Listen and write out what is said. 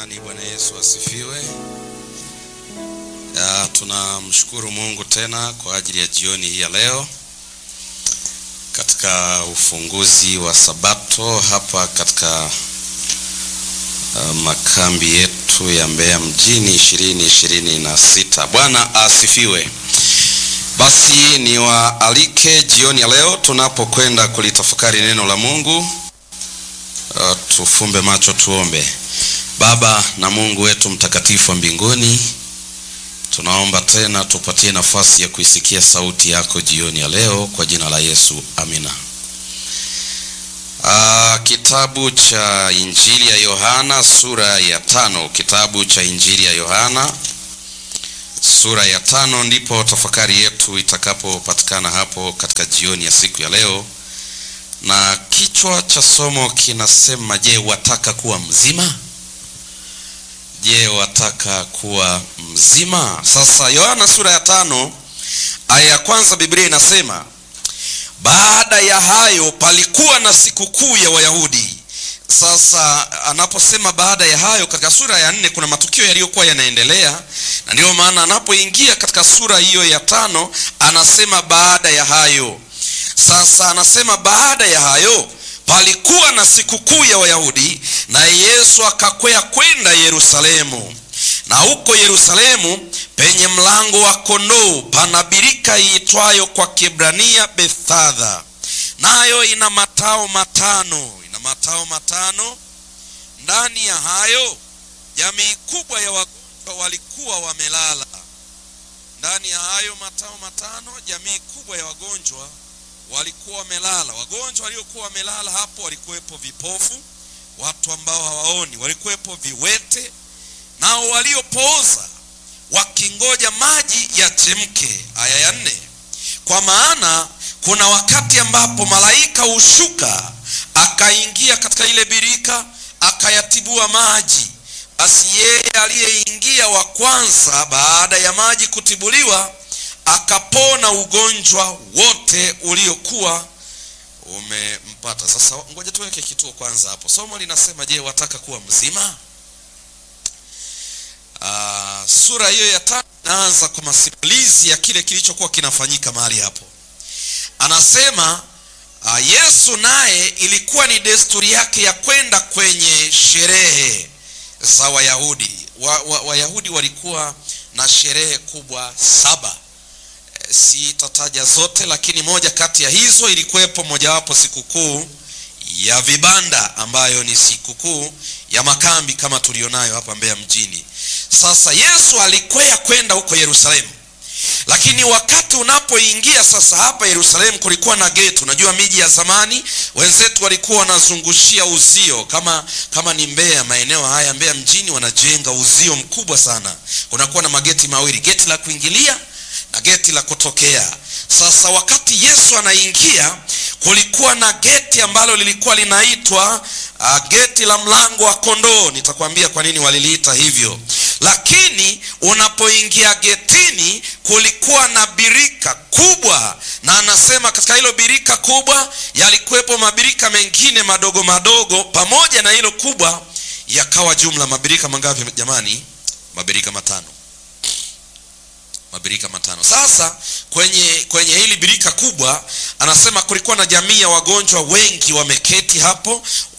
Jamani, Bwana Yesu asifiwe. Ya, tunamshukuru Mungu tena kwa ajili ya jioni hii ya leo katika ufunguzi wa Sabato hapa katika uh, makambi yetu ya Mbeya mjini ishirini ishirini na sita. Bwana asifiwe. Basi niwaalike jioni ya leo tunapokwenda kulitafakari neno la Mungu. Uh, tufumbe macho tuombe. Baba na Mungu wetu mtakatifu wa mbinguni, tunaomba tena tupatie nafasi ya kuisikia sauti yako jioni ya leo kwa jina la Yesu, amina. Aa, kitabu cha Injili ya Yohana sura ya tano. Kitabu cha Injili ya Yohana sura ya tano ndipo tafakari yetu itakapopatikana hapo katika jioni ya siku ya leo, na kichwa cha somo kinasema, je, wataka kuwa mzima? Je, wataka kuwa mzima? Sasa Yohana sura ya tano aya ya kwanza Biblia inasema, baada ya hayo palikuwa na sikukuu ya Wayahudi. Sasa anaposema baada ya hayo, katika sura ya nne kuna matukio yaliyokuwa yanaendelea, na ndiyo maana anapoingia katika sura hiyo ya tano anasema baada ya hayo. Sasa anasema baada ya hayo palikuwa na sikukuu ya Wayahudi, na Yesu akakwea kwenda Yerusalemu. Na huko Yerusalemu penye mlango wa kondoo pana birika iitwayo kwa Kiebrania Bethadha, nayo ina matao matano, ina matao matano. Ndani ya hayo jamii kubwa ya wagonjwa walikuwa wamelala. Ndani ya hayo matao matano, jamii kubwa ya wagonjwa walikuwa wamelala. Wagonjwa waliokuwa wamelala hapo walikuwepo vipofu, watu ambao hawaoni, walikuwepo viwete, nao waliopooza wakingoja maji yachemke. Aya ya nne, kwa maana kuna wakati ambapo malaika hushuka akaingia katika ile birika akayatibua maji. Basi yeye aliyeingia wa kwanza baada ya maji kutibuliwa akapona ugonjwa wote uliokuwa umempata. Sasa ngoja tuweke kituo kwanza hapo. Somo linasema je, wataka kuwa mzima? Aa, sura hiyo ya tano inaanza kwa masimulizi ya kile kilichokuwa kinafanyika mahali hapo. Anasema aa, Yesu naye ilikuwa ni desturi yake ya kwenda kwenye sherehe za Wayahudi. Wayahudi wa, wa walikuwa na sherehe kubwa saba Sitataja zote, lakini moja kati ya hizo ilikuwepo mojawapo sikukuu ya vibanda, ambayo ni sikukuu ya makambi kama tulionayo hapa Mbeya mjini. Sasa Yesu alikwea kwenda huko Yerusalemu, lakini wakati unapoingia sasa hapa Yerusalemu kulikuwa na geti. Unajua miji ya zamani wenzetu walikuwa wanazungushia uzio, kama kama ni Mbeya, maeneo haya Mbeya mjini wanajenga uzio mkubwa sana, kunakuwa na mageti mawili, geti la kuingilia na geti la kutokea. Sasa wakati Yesu anaingia, kulikuwa na geti ambalo lilikuwa linaitwa uh, geti la mlango wa kondoo. Nitakwambia kwa nini waliliita hivyo, lakini unapoingia getini kulikuwa na birika kubwa, na anasema katika hilo birika kubwa yalikuwepo mabirika mengine madogo madogo, pamoja na hilo kubwa yakawa jumla mabirika mangapi jamani? Mabirika matano mabirika matano. Sasa kwenye kwenye hili birika kubwa anasema kulikuwa na jamii ya wagonjwa wengi wameketi hapo,